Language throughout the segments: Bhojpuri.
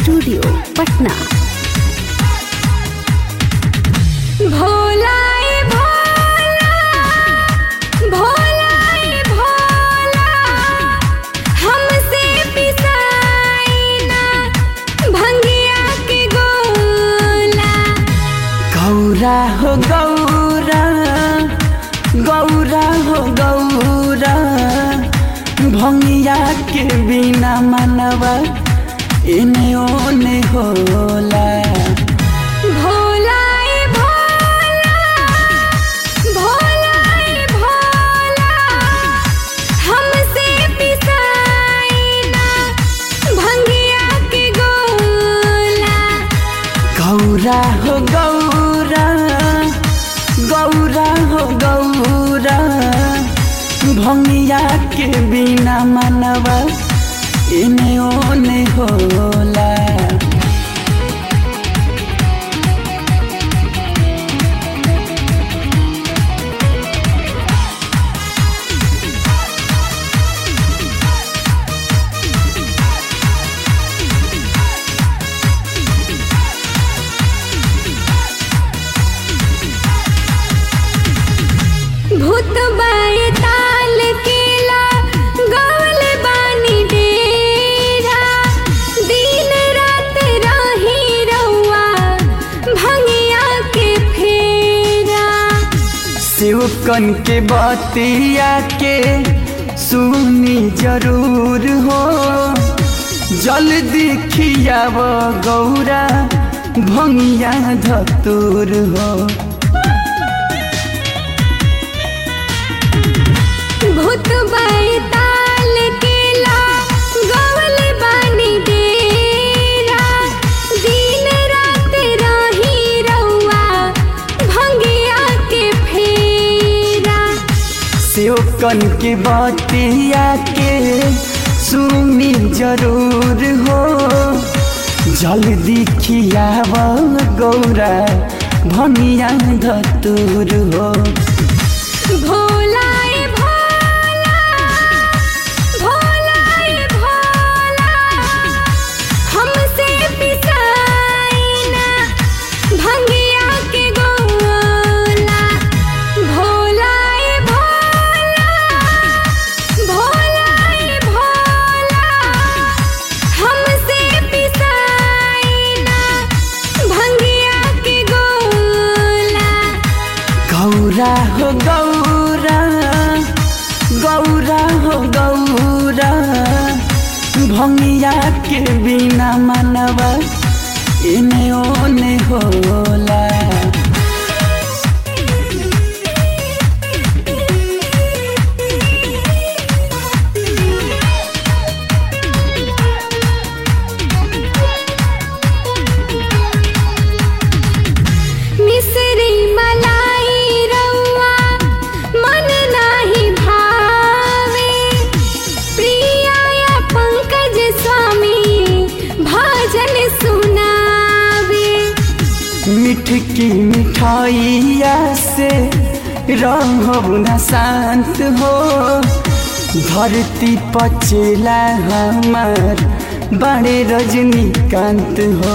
स्टूडियो पटना भोलाए भोला भोलाए भोला हमसे पिसाई ना भंगिया के गोला गौरा हो गौरा गौरा हो गौरा भंगिया के बिना मनवा एने ओने होला भोलाए भोला भोलाए भोला हमसे पिसाई ना भंगिया के गोला गौरा हो गौरा गौरा हो गौरा भंगिया के बिना मनवा एने ओने होला भूत बाए ताल केला गवल बानी डेरा दिन रात रही रउआ भंगिया के फेरा शिवकन के बतिया के सुनी जरूर हो जल्दी खियाव गौरा भंगिया धतूर हो भूत बाए ताल केला गवल बानी डेरा दिन रात रही रउआ भंगिया के फेरा शिवकन के बतिया के सुनी जरूर हो जल्दी खियाव गौरा भंगिया धतूर हो भोलाए भोला भोलाए भोला हमसे पिसाई ना भंगिया के गोला भोलाए भोला भोलाए भोला हमसे पिसाई ना भंगिया के गोला गौरा हो गौरा गौरा हो गौरा भंगिया के बिना मनवा एने ओने होला मिसरी मलाई रउआ मन नाही भावे प्रिया या पंकज स्वामी भजन सुनावे मिठ की मिठाइया से रहब न शांत हो धरती पचेला हमार बड़े रजनीकांत हो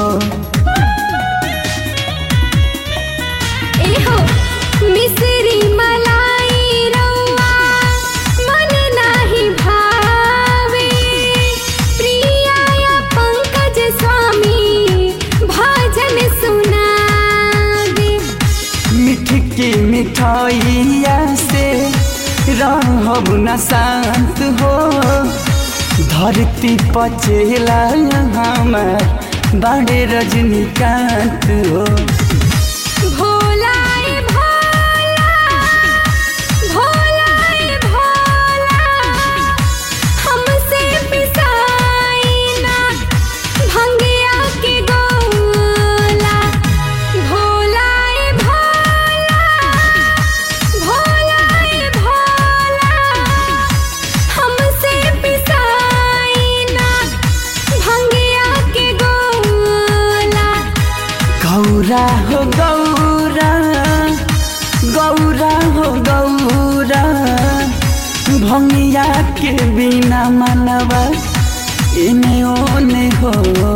एहो मिसरी मलाई रउआ मन नाही भावे प्रिया या पंकज स्वामी भजन सुनावे मिठ की मिठाइया से रहब न शांत हो धरती पचेला हमार बड़े रजनीकांत हो भोलाए भोला भोलाए भोला हमसे पिसाई ना भंगिया के गोला भोलाए भोला भोलाए भोला हमसे पिसाई ना भंगिया के गोला गौरा हो गौरा गौरा हो गौरा भंगिया के बिना मनवा एने ओने हो